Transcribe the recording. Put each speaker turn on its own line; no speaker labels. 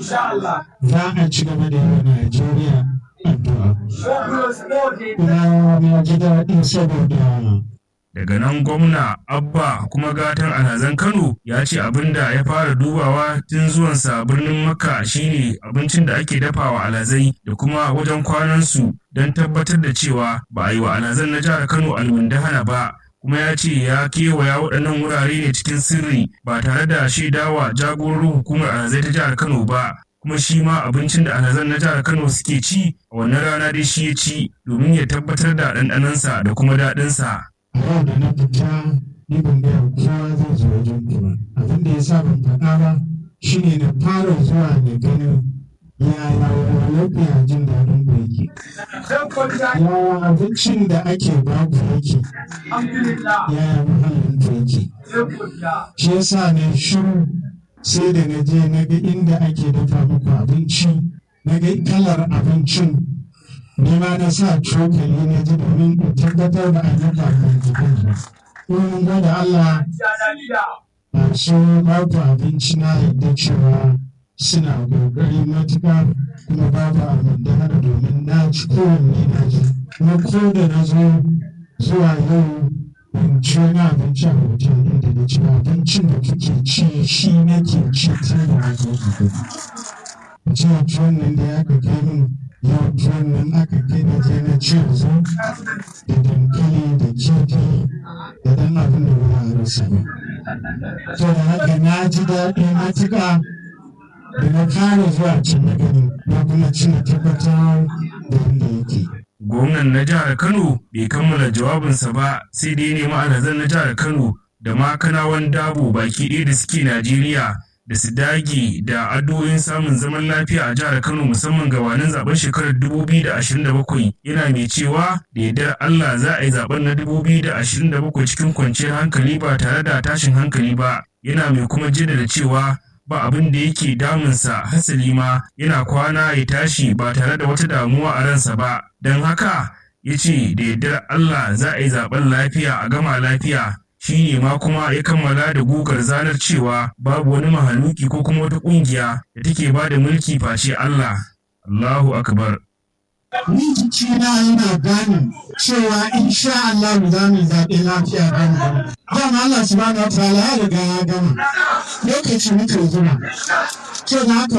za a ci gaba da yawa Najeriya addu'a. Kuma na ji daɗi saboda
daga nan gwamna abba kuma gatan alhazan kano ya ce abin da ya fara dubawa tun zuwansa birnin makka shine abincin da ake dafawa alhazai da kuma wajen kwanansu don tabbatar da cewa ba a yi wa alhazan na jihar kano almundahana ba kuma ya ce ya kewaya waɗannan wurare ne cikin sirri ba tare da shaidawa jagororin hukumar alhazai ta jihar kano ba kuma shi ma abincin da alhazan na jihar kano suke ci a wannan rana dai shi ya ci domin ya tabbatar da ɗanɗanonsa da kuma daɗinsa.
yau da na fita ni ban gaya kowa zai zo wajen ku ba abin da ya sa ban faɗa ba shine na fara zuwa da ganin yaya lafiya jin daɗin ku yake yaya abincin da ake ba ku yake yaya muhallin ku yake shi yasa ne shiru sai da na je na ga inda ake dafa muku abinci na ga kalar abincin ni ma na sa cokali na ji domin in tabbatar da an yaba kan jikin ba. In gwada Allah masu babu abinci na yadda cewa suna kokari matuƙa kuma babu abin da hada domin na ci kowanne na ji. Kuma ko da na zo zuwa yau in ci wani abinci a hotel ɗin da na ci abincin da kuke ci shi nake ci tun da na zo gobe. Jiya tuwon nan da ya ka kai min yau tuwon nan aka kai na je na ci yanzu da dankali da kifi da dan abin da ba a rasa ba. To da haka na ji daɗi matuƙa da na fara zuwa can na gani na kuma ci na tabbatar da inda yake.
Gwamnan na jihar Kano bai kammala jawabinsa ba sai dai nemi alhazan na jihar Kano da ma kanawan dabo baki ɗaya da suke Najeriya da su dage da addu'o'in samun zaman lafiya a jihar Kano musamman gabanin zaben shekarar 2027 yana mai cewa da yardar Allah za a yi zaben na 2027 cikin kwanciyar hankali ba tare da tashin hankali ba yana mai kuma jaddada cewa ba abin da yake damunsa hasali ma yana kwana ya tashi ba tare da wata damuwa a ransa ba don haka ya ce da yardar Allah za a yi zaben lafiya a gama lafiya shi ne ma kuma ya kammala da gugar zanar cewa babu wani mahaluki ko kuma wata ƙungiya da take ba da mulki face Allah. Allahu akbar.
Ni jikina yana gane cewa insha Allah za mu zaɓe lafiya da mu. Dama Allah subhanahu wa ta'ala ya riga ya gama. Lokaci muke zuwa. To da haka